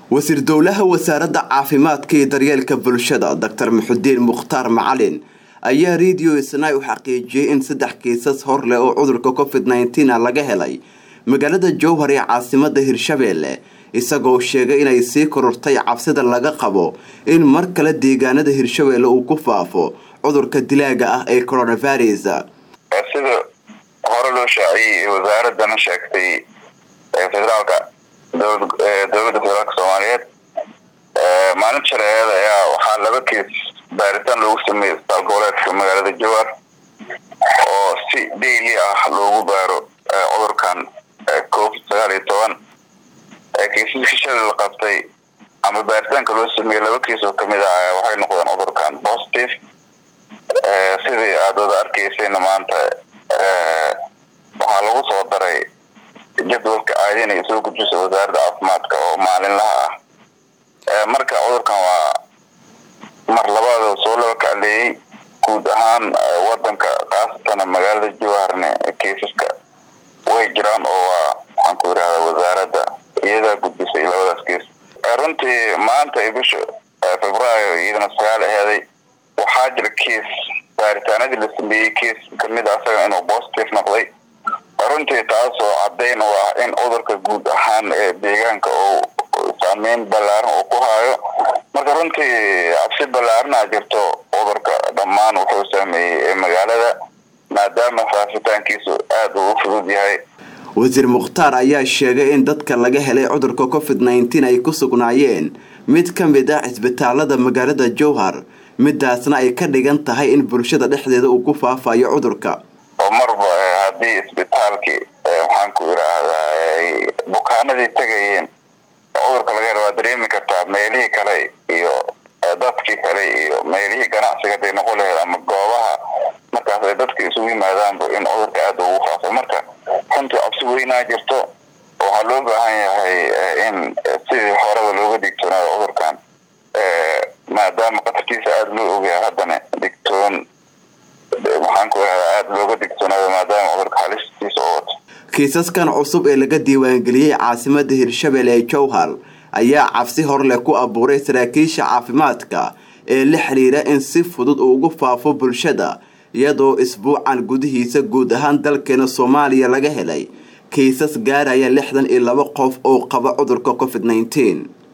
wasiir dowlaha wasaaradda caafimaadka iyo daryeelka bulshada doctor muxudiin mukhtaar macalin ayaa radio snai u xaqiijiyey in saddex kiisas hor leh oo cudurka covid nneteen a laga helay magaalada jowhar ee caasimada hirshabeelle isagoo sheegay inay sii korortay cabsida laga qabo in mar kale deegaanada hirshabeelle uu ku faafo cudurka dilaaga ah ee coronavirus sida hore loo shaaciyey wasaaradana sheegtay federaalka dowladda federaalka soomaaliyeed maalinta shareecada ayaa waxaa laba kees baaritaan loogu sameeyey isbitaal goboleedka magaalada jowhar oo si daily ah loogu baaro cudurkan covid sagaal iyo toban keesaska shalay la qabtay ama baaritaanka loo sameeyey laba kees oo kamid ah waxay noqdeen cudurkan positive sidii aada wada arkaysayna maanta waxaa lagu soo daray jadwalka caadin ay soo gudbisa wasaaradda caafimaadka oo maalinlaha ah marka cudurkan waa mar labaada soo laba kacleeyey guud ahaan wadanka khaasatan magaalada jowharne keisaska way jiraan oo waa waxaan ku yidhahdaa wasaaradda iyadaa gudbisay labadaas keis runtii maanta ay bisha februaayo iyadana sagaal aheeday waxaa jira keis baaritaanadii la sameeyey keis kamid a asaga inuu positive noqday runtii taasoo caddayn u ah in cudurka guud ahaan ee deegaanka uu saameyn ballaaran uu ku haayo marka runtii cabsi ballaarana jirto cudurka dhammaan wuxuu saameeyey magaalada maadaama faafitaankiisu aada uu u fudud yahay wasiir mukhtaar ayaa sheegay in dadka laga helay cudurka covid nneteen ay ku sugnaayeen mid ka mid ah cisbitaalada magaalada jowhar midaasna ay ka dhigan tahay in bulshada dhexdeeda uu ku faafayo cudurka oo marba haddii isbitaalkii waxaan ku idhaahdaa bukaanadii tegayeen cudurka laga hela waa dareemi kartaa meelihii kale iyo dadkii kale iyo meelihii ganacsiga haday noqon laheed ama goobaha markaas ay dadka isugu yimaadaanba in cudurka aada ugu faafo marka runtii cabsi weynaa jirto waxaa loo baahan yahay in sidii horeba looga digtoonaado cudurkan maadaama qatarkiisa aada loo ogyahay haddana digtoon waxaan ku idhahdaa aada looga digtoonaado maadaama cudurka halistiisa oo wato kiisaskan cusub ee laga diiwaangeliyey caasimada hirshabelle ee jowhar ayaa cabsi horleh ku abuuray saraakiisha caafimaadka ee la xiriira in si fudud uu ugu faafo bulshada iyadoo isbuucan gudihiisa guud ahaan dalkeena soomaaliya laga helay kiisas gaaraya lixdan iyo laba qof oo qaba cudurka covid nneteen